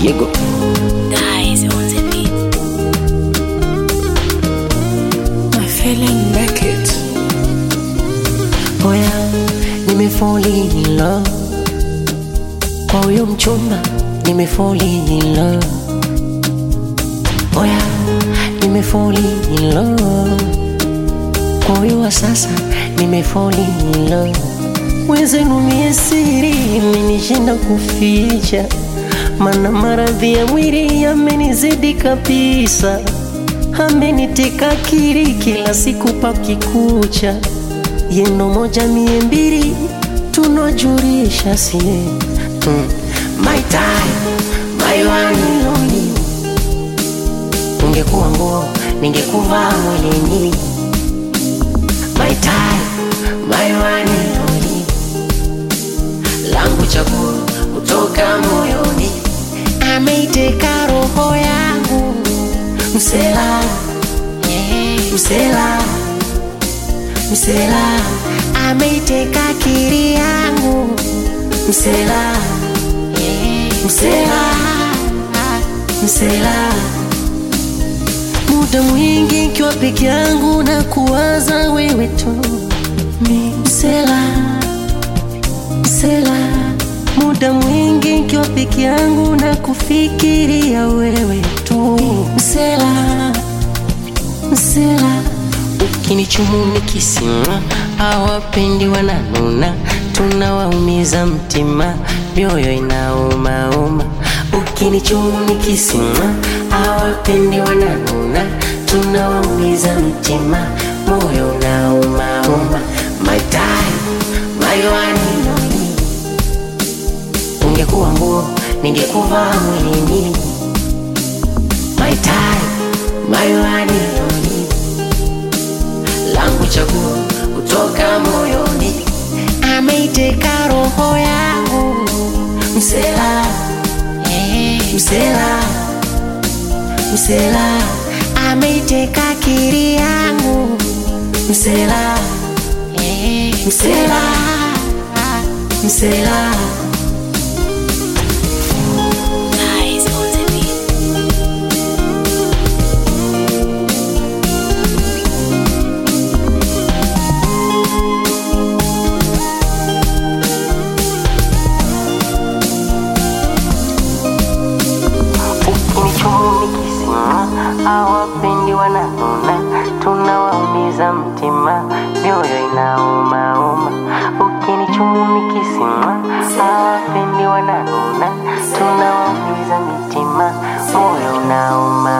Diego. Guys on the beat. My feeling make it. Oya, nimefoli in love kwa huyo mchumba, nimefoli in love. Oya, nimefoli in love kwa huyo wa sasa, nimefoli in love. Wenzenu mie siri imenishinda kuficha, mana maradhi ya mwili yamenizidi kabisa, ameniteka akili kila siku pakikucha yeno moja mie mbili tunajulisha sie mm. my time my one and only ungekuwa nguo ningekuvaa mwilini my time my one and only langu chaguo kutoka moyoni ameiteka roho yangu msela msela msela ameiteka akili yangu msela msela msela muda mwingi nkiwa peke yangu na kuwaza wewe tu mi msela msela muda mwingi nkiwa peke yangu na kufikiria wewe tu msela msela ukinichumu nikisima awapendi wananuna tunawaumiza mtima mioyo inaumauma ukinichumu nikisima awapendi wananuna tunawaumiza mtima moyo unaumauma my time my one and only ungekuwa nguo ningekuvaa mwilini my time my one and only langu chaguo kutoka moyoni ameiteka roho yangu msela msela msela ameiteka akili yangu msela msela msela Guys on the beat. ukinichumu nikisima awapendi wananuna tunawaumiza mtima mioyo inaumauma ukinichumu nikisima awapendi wananuna tunawaumiza mitima moyo unauma